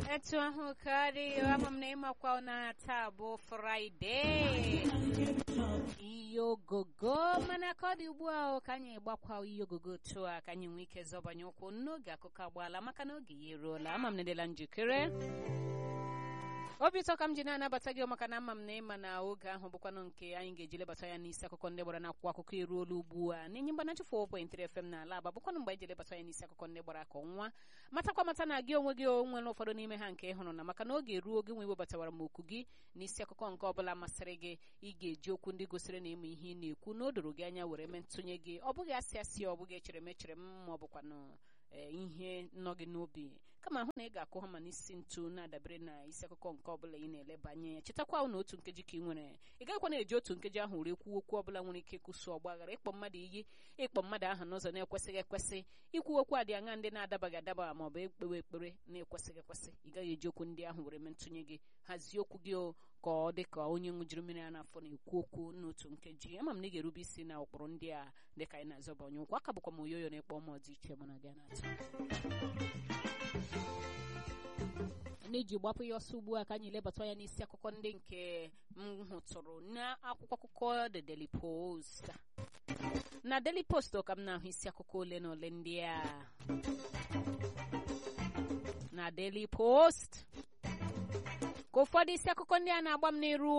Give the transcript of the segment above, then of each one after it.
etu ahụ karị ama m na ịmakwa na taa bụ fraịde ihe ogogo mana ka ọ dị ugbu a ka anyị gbakwa ihe ogogo otu a ka anyị nwee ike zọbanye ụkwụ n'oge akụkọ agbaala maka na oge ya eruola ama m na edela njikere obi ụtọ ka m ji na-anabata gị maka na ama m na ịma na oge ahụ bụkwanụ nke anyị ga-eji lebata ya n'isi akụkọ ndị gbara n'akwụkwọ akụkọ eruola ugbu a n'enye mgbanachi 4.3 FM na ala aba bụkwanụ mgbe anyị ji lebata ya n'isi akụkọ ndị gbara ka ọnwa matakwa mata na gị onwe gị onwere ụfọdụ n'ime ha nke ị hụrụ na maka na oge eruo oge nwe webatawara m okwu gị n'isi akụkọ nke ọbụla masịrị gị ị ga-eji okwu ndị gosiri na ịma ihe ị na-ekwu na o doro gị anya were mee ntụnye gị ọ bụghị asị asị ọ bụghị echere m echere m ma ọ bụkwanụ ihe nọ gị n'obi kama hụ na ị ga-akụ ha ma n'isi ntu na-adabere na isi akụkọ nke ọbụla ị na-elebanye ya chetakwa na otu nkeji ka ị nwere ị gaghịkwa na-eji otu nkeji ahụ were kwuo okwu ọbụla nwere ike ịkwụsị ọgba aghara ịkpọ mmadụ iyi ịkpọ mmadụ aha n'ụzọ na-ekwesịghị ekwesị ikwu okwu adị aṅa ndị na-adabaghị adaba ma ọ bụ ekpewe ekpere na-ekwesịghị ekwesị ị gaghị eji okwu ndị ahụ were mee ntụnye gị hazie okwu gị ka ọ dị ka onye ṅụjiri mmiri a n'afọ na-ekwu okwu n'otu nkeji ama m na ị ga-erube isi na ụkpụrụ ndị a dị ka anyị na-azọba onye ụkwụ aka bụkwa m oyoyo na-ekpọ m ọdị iche mana gị na-atụ na-eji gbapụ ya ọsọ ugbu a ka anyị lebata ya n'isi akụkọ ndị nke m hụtụrụ n'akwụkwọ akụkọ The Daily Post na Daily Post ka m na-ahụ isi akụkọ ole na ole ndị a na Daily Post ka ụfọdụ isi akụkọ ndị a na-agba m n'iru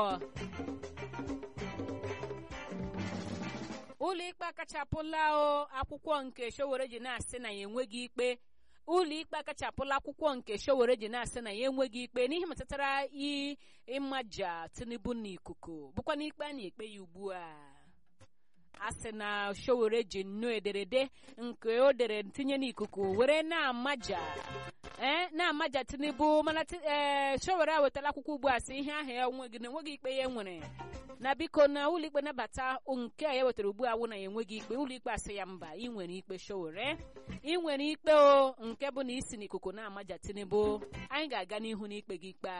ụlọ ikpe akachapụla akwụkwọ nke Showore ji na-asị na ya enweghị ikpe ụlọ ikpe akachapụla akwụkwọ nke Showore ji na-asị na ya enweghị ikpe n'ihe metụtara ịmaja Tinubu n'ikuku bụkwa n'ikpe a na-ekpe ya ugbu a a sị na Showore ji nnọọ ederede nke o dere tinye n'ikuku were na-amaja ee na-amaja Tinubu mana ee Showore ewetala akwụkwọ ugbu a sị ihe ahụ ya enweghị na enweghị ikpe ya nwere na biko na ụlọikpe nabata nke a ya wetara ugbu a wụ na ya enweghị ikpe ụlọikpe asị ya mba ị nwere ikpe Showore ị nwere ikpe o nke bụ na isi n'ikuku na-amaja Tinubu anyị ga-aga n'ihu n'ikpe gị ikpe a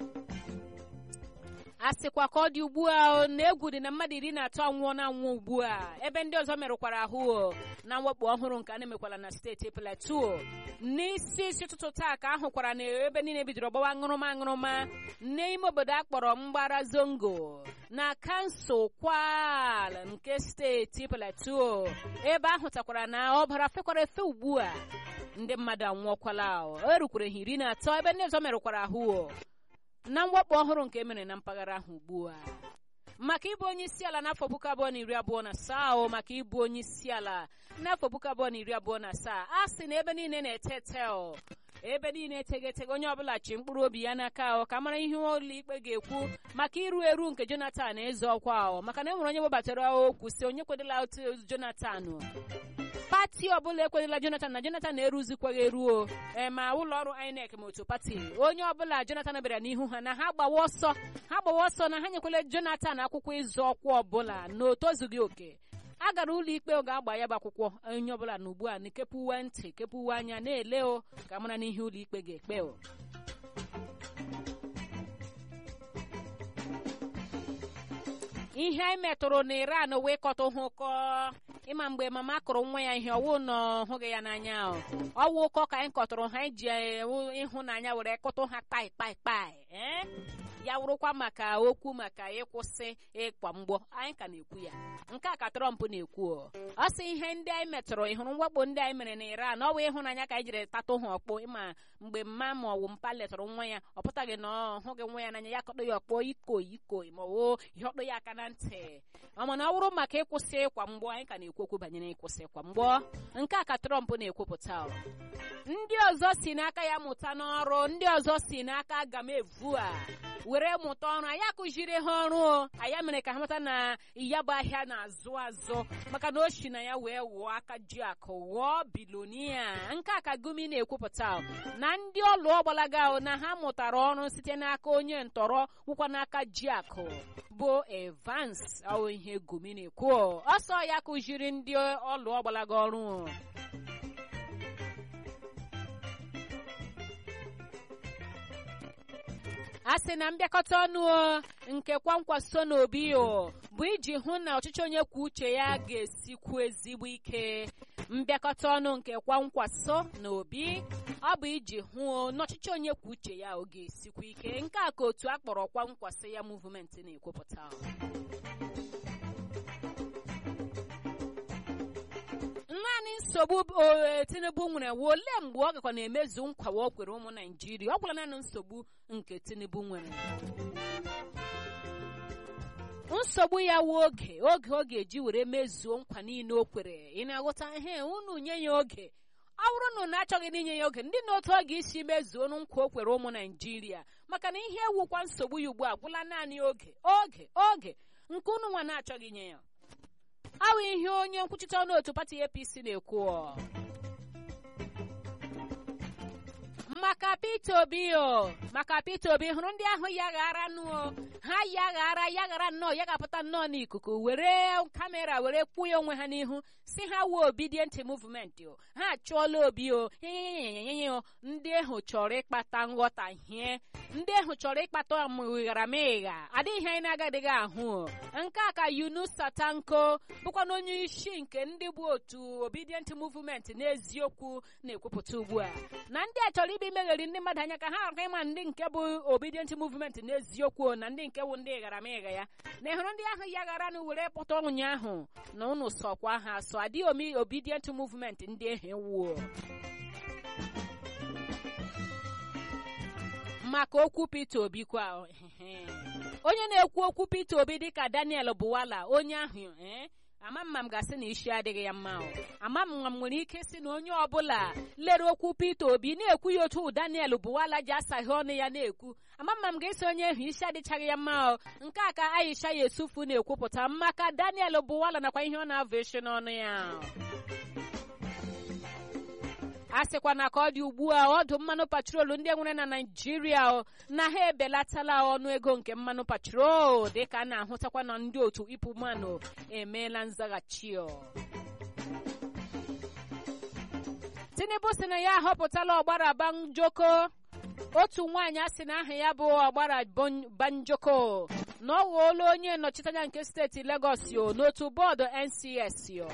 a sịkwa ka ọ dị ugbu a na egwu dị na mmadụ iri na atọ anwụọ na anwụ ugbu a ebe ndị ọzọ merụkwara ahụ na mwakpo ọhụrụ nke a na-emekwala na steeti Plateau n'isi isi ụtụtụ taa ka ahụkwara na ebe niile bidoro gbawa aṅụrụma aṅụrụma n'ime obodo a kpọrọ mgbara zongo na kansụl kwal nke steeti Plateau ebe ahụtakwara na ọbara fekwara efe ugbu a ndị mmadụ anwụọkwala erukwere ha iri na atọ ebe ndị ọzọ merụkwara ahụ na mwakpo ọhụrụ nke emere na mpaghara ahụ ugbu a maka ịbụ onye isi ala n'afọ puku abụọ na iri abụọ na asaa o maka ịbụ onye isi ala n'afọ puku abụọ na iri abụọ na asaa a sị na ebe niile na-ete ete o ebe niile eteghị etege onye ọbụla chi mkpụrụ obi ya n'aka o ka mara ihe ụlọ ikpe ga-ekwu maka iru eru nke Jonathan eze ọkwa o maka na e nwere onye webatara okwu si onye kwedela otu Jonathan pati ọbụla ekwenyela Jonathan na Jonathan na-eruzikwaghị eruo ee ma ụlọ ọrụ INEC ma otu pati onye ọbụla Jonathan bịara n'ihu ha na ha gbawa ọsọ ha gbawa ọsọ na ha nyekwala Jonathan akwụkwọ ịzụ ọkwa ọbụla na o tozughị oke a gara ụlọ ikpe oge agba ya bụ akwụkwọ onye ọbụla na ugbu a na kepụwe ntị kepụwe anya na-ele o ka mara n'ihe ụlọ ikpe ga-ekpe o ihe anyị metụrụ na Iran wee kọta ha ụkọ ịma mgbe mama kụrụ nwa ya ihe ọwụ na hụghị ya n'anya ọwụ ụkọ ka anyị kọtụrụ ha iji ịhụnanya were kụtụ ha kpai kpai kpai ya wụrụkwa maka okwu maka ịkwụsị ịkwa mgbọ anyị ka na-ekwu ya nke a ka Trump na-ekwu ọ sị ihe ndị anyị metụrụ ịhụrụ mwakpo ndị anyị mere na Iran ọ wụ ịhụnanya ka anyị jiri tatụ ha ọkpọ ịma mgbe mma ma ọwụ mpa letụrụ nwa ya ọ pụtaghị na ọ hụghị nwa ya n'anya ya kọdọ ya ọkpọ iko iko ma ọ ihe ọkpọ ya aka na ntị ọ mana ọ bụrụ maka ịkwụsị ịkwa mgbọ anyị ka na-ekwu okwu banyere ịkwụsị ịkwa mgbọ nke a ka Trump na-ekwupụta ndị ọzọ si n'aka ya mụta n'ọrụ ndị ọzọ si n'aka aga m evu a were mụta ọrụ anyị akụziri ha ọrụ anyị mere ka ha mata na ya bụ ahịa na-azụ azụ maka na o si na ya wee wụọ aka ji akụ ghọọ bilonia nke a ka Gumi na-ekwupụta na ndị ọlụ ọgbalaga na ha mụtara ọrụ site n'aka onye ntọrọ wụkwa n'aka ji akụ bụ Evans ọ ihe Gumi na-ekwu ọsọ ya kụziri ndị ọlụ ọgbalaga ọrụ a sị na mbịakọta ọnụ nke kwankwaso n'obi bụ iji hụ na ọchịchị onye kwuo uche ya ga-esikwu ezigbo ike mbịakọta ọnụ nke kwankwaso n'obi ọ bụ iji hụ n'ọchịchị onye kwuo uche ya oge esikwa ike nke a ka otu a kpọrọ kwa nkwasị ya muvumenti na-ekwupụta naanị nsogbu tinubu nwere wee olee mgbe ọ gakwa na-emezu nkwa o kwere ụmụ naijiria ọ gwara naanị nsogbu nke tinubu nwere nsogbu ya wụ oge oge ọ ga-eji were mezuo nkwa niile o kwere ị na-aghọta ihe unu nye ya oge ọ bụrụ na unu achọghị n'inye ya oge ndị n'otu ọ ga-esi mezuo nkwa o kwere ụmụ naijiria maka na ihe ewukwa nsogbu ya ugbu a gwụla naanị oge oge oge nke unu nwa na-achọghị inye ya awụ ihe onye nkwuchite ọnụ otu pati apc na-ekwu maka Peter Obi o maka Peter Obi hụrụ ndị ahụ ya ghara nụọ ha ya ghara ya ghara nnọọ ya ga-apụta nnọọ n'ikuku were kamera were kwuo ya onwe ha n'ihu si ha wuo obedient movement o ha achụọla obi o o ndị ahụ chọrọ ịkpata nghọtahie ndị ahụ chọrọ ịkpata ịghara m ịgha adịghị anyị na-agadịghị ahụ nke a ka Yunus Satanko bụkwa na onye isi nke ndị bụ otu obedient movement n'eziokwu na-ekwupụta ugbu a na ndị a chọrọ ibe imegheri ndị mmadụ anya ka ha aka ịma ndị nke bụ obedient movement n'eziokwu na ndị nke bụ ndị ịghara m ịgha ya na ịhụrụ ndị ahụ ya ghara na were pụta ụnyaahụ na unu sọkwa ha sọ adịghị omi obedient movement ndị ahụ ewuo maka okwu Peter Obi kwa onye na-ekwu okwu Peter Obi dịka Daniel Buwala onye ahụ ama mma m ga-asị na isi adịghị ya mma ama mma m nwere ike si na onye ọbụla lere okwu Peter Obi na-ekwu ya otu Daniel Buwala ji asaghị ọnụ ya na-ekwu ama mma m ga-esi onye ahụ isi adịchaghị ya mma nke a ka Aisha Yesufu na-ekwupụta maka Daniel Buwala nakwa ihe ọ na-avụ isi n'ọnụ ya a sịkwana ka ọ dị ugbu a ọdụ mmanụ patrolu ndị nwere na naijiria na ha ebelatala ọnụ ego nke mmanụ patrol dịka a na-ahụtakwa na ndị otu ịpụ mmanụ emeela nzaghachi tinubu si na ya ahọpụtala ọgbara banjoko otu nwaanyị a sị na aha ya bụ ọgbara banjoko na ọ ghọọla onye nnọchiteanya nke steeti legọs yo n'otu bọọdụ ncs yo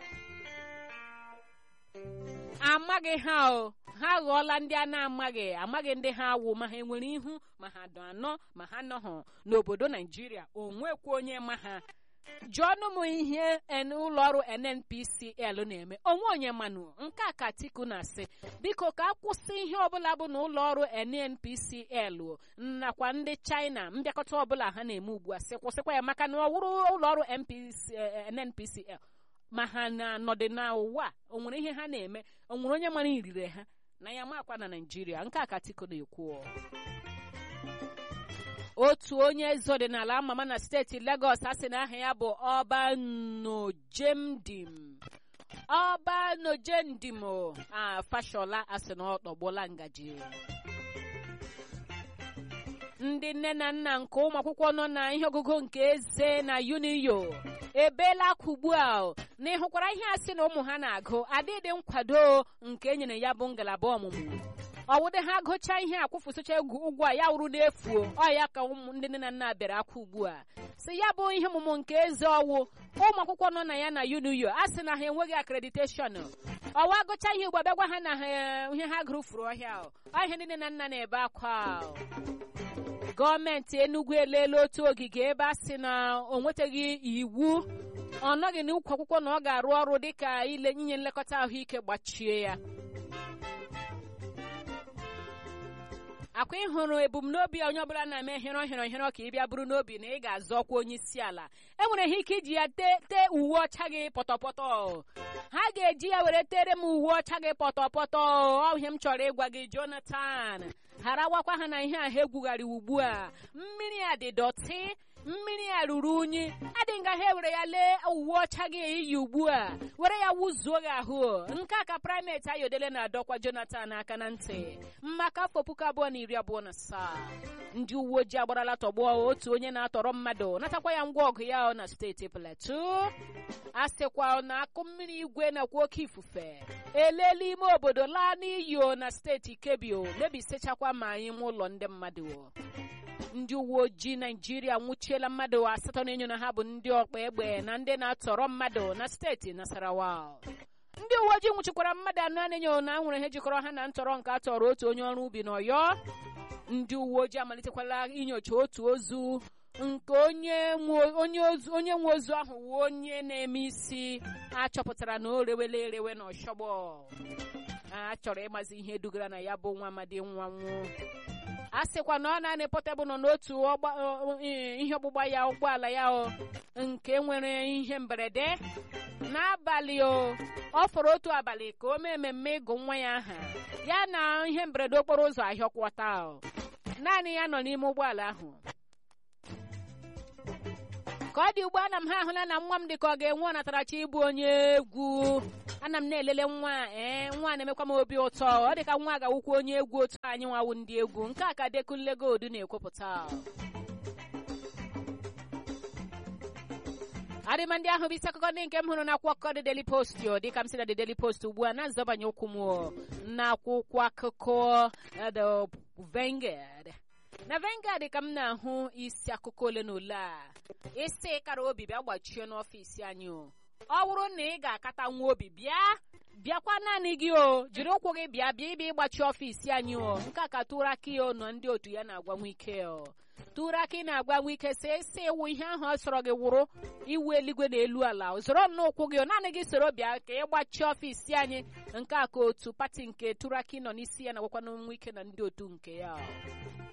amaghị ha o ha ghọọla ndị a na-amaghị amaghị ndị ha wụ ma ha enwere ihu ma ha dụ anọ ma ha nọhụ n'obodo naijiria onwekwa onye ma ha jụọnụ m ihe ụlọọrụ nnpcl na-eme onwe onye manụ nke a ka Atiku na-asị biko ka akwụsị ihe ọbụla bụ na ụlọọrụ nnpcl nakwa ndị china mbịakọta ọbụla ha na-eme ugbu a sị kwụsịkwa ya maka na ọ wụrụ ụlọọrụ nnpcl ma ha na-anọdụ n'ụwa o nwere ihe ha na-eme o nwere onye mara irire ha na ya makwa na naijiria nke a ka Atiku na-ekwu otu onye eze ọdịnala amama na steeti Lagos a sị na aha ya bụ Ọbanojemdim Ọbanojemdim a Fashola a sị na ọ tọgbuola ngaji ndị nne na nna nke ụmụ akwụkwọ nọ na ihe ọgụgụ nke eze na Uniyo ebeela aka ugbu a na ịhụkwara ihe a sị na ụmụ ha na-agụ adịdị nkwado nke e nyere ya bụ ngalaba ọmụmụ ọwụdị ha gụchaa ihe akwụfụsịcha egwu ụgwọ a ya wụrụ n'efu ọ ya ka ụmụ ndị nne na nna bịara aka ugbu a si ya bụ ihe ọmụmụ nke eze ọwụ ụmụ akwụkwọ nọ na ya na UNIO a sị na ha enweghị akrediteshọn ọwa gụcha ihe ugbu a bịagwa ha na ihe ha gụrụ furu ọhịa ọ ihe ndị nne na nna na-ebe akwa gọọmenti Enugu eleela otu ogige ebe a sị na o nwetaghị iwu ọ nọghị n'ukwu akwụkwọ na ọ ga-arụ ọrụ dịka ile inye nlekọta ahụike gbachie ya akwa ịhụrụ ebumnobi onye ọbụla na-eme hịrọ hịrọ hịrọ ka ị bịa bụrụ n'obi na ị ga-azọ ọkwa onye isi ala enwere ha ike iji ya tee uwe ọcha gị pọtọpọtọ ha ga-eji ya were tere m uwe ọcha gị pọtọpọtọ ọ ihe m chọrọ ịgwa gị Jonathan ghara gwakwa ha na ihe ahụ egwugharị ugbu a mmiri a dị dọtị mmiri a ruru unyi adị nga ha ewere ya lee uwe ọcha gị iyi ugbu a were ya wuzuo gị ahụ nke a ka primate ayodele na-adọkwa Jonathan aka na ntị maka afọ puku abụọ na iri abụọ na asaa ndị uwe ojii agbarala tọgbọ otu onye na-atọrọ mmadụ natakwa ya ngwa ọgụ ya na steeti Plateau a sịkwa na akụ mmiri igwe nakwa oke ifufe eleela ime obodo laa n'iyi na steeti Kebbi mebisichakwa ma ime ụlọ ndị mmadụ ndị uwe ojii naijiria nwụchiela mmadụ asatọ na enyo na ha bụ ndị ọkpa egbe na ndị na-atọrọ mmadụ na steeti Nasarawa ndị uwe ojii nwụchikwara mmadụ anọ na-enyo na nwere ihe jikọrọ ha na ntọrọ nke a tọrọ otu onye ọrụ ubi n'ọyọ ndị uwe ojii amalitekwala inyocha otu ozu nke onye onye nwe ozu ahụ wu onye na-eme isi achọpụtara na o rewela erewe n'ọshọgbọ a chọrọ ịmazi ihe dugara na ya bụ nwa amadi nwa nwụ a sịkwa na ọ na-anị pọtebụl nọ n'otu ihe ọgbụgba ya ụgbọala ya o nke nwere ihe mberede n'abalị o ọ fọrọ otu abalị ka o mee mmemme ịgụ nwa ya aha ya na ihe mberede okporo ụzọ ahịọkwọta naanị ya nọ n'ime ụgbọala ahụ ka ọ dị ugbu ana m ha ahụla na nwa m dị ka ọ ga-enwe ọnatarachi ịbụ onye egwu ana m na-elele nwa ee nwa na-emekwa m obi ụtọ ọ dị ka nwa ga-awụkwa onye egwu otu anyị nwawu ndị egwu nke a ka Dekunle Gold na-ekwupụta adịma ndị ahụ bụ isi akụkọ ndị nke m hụrụ n'akwụkwọ akụkọ The Daily Post o dịka m si na The Daily Post ugbu a na-azọbanye ụkwụ m n'akwụkwọ akụkọ The Vanguard na Vanguard ka m na-ahụ isi akụkọ ole na ole a isi kara obi bịa gbachie n'ọfịs anyị o ọ bụrụ na ị ga-akata nwa obi bịa bịakwa naanị gị o jiri ụkwụ gị bịa bịa ịbịa ịgbachi ọfịs anyị o nke a ka Turaki o nọ ndị otu ya na-agwa nwike o Turaki na-agwa nwike si isi iwu ihe ahụ ọ sọrọ gị wụrụ iwu eluigwe na elu ala zoro n'ụkwụ gị o naanị gị soro bịa ka ị gbachie ọfịs anyị nke a ka otu pati nke Turaki nọ n'isi ya na-agwakwa nwike na ndị otu nke ya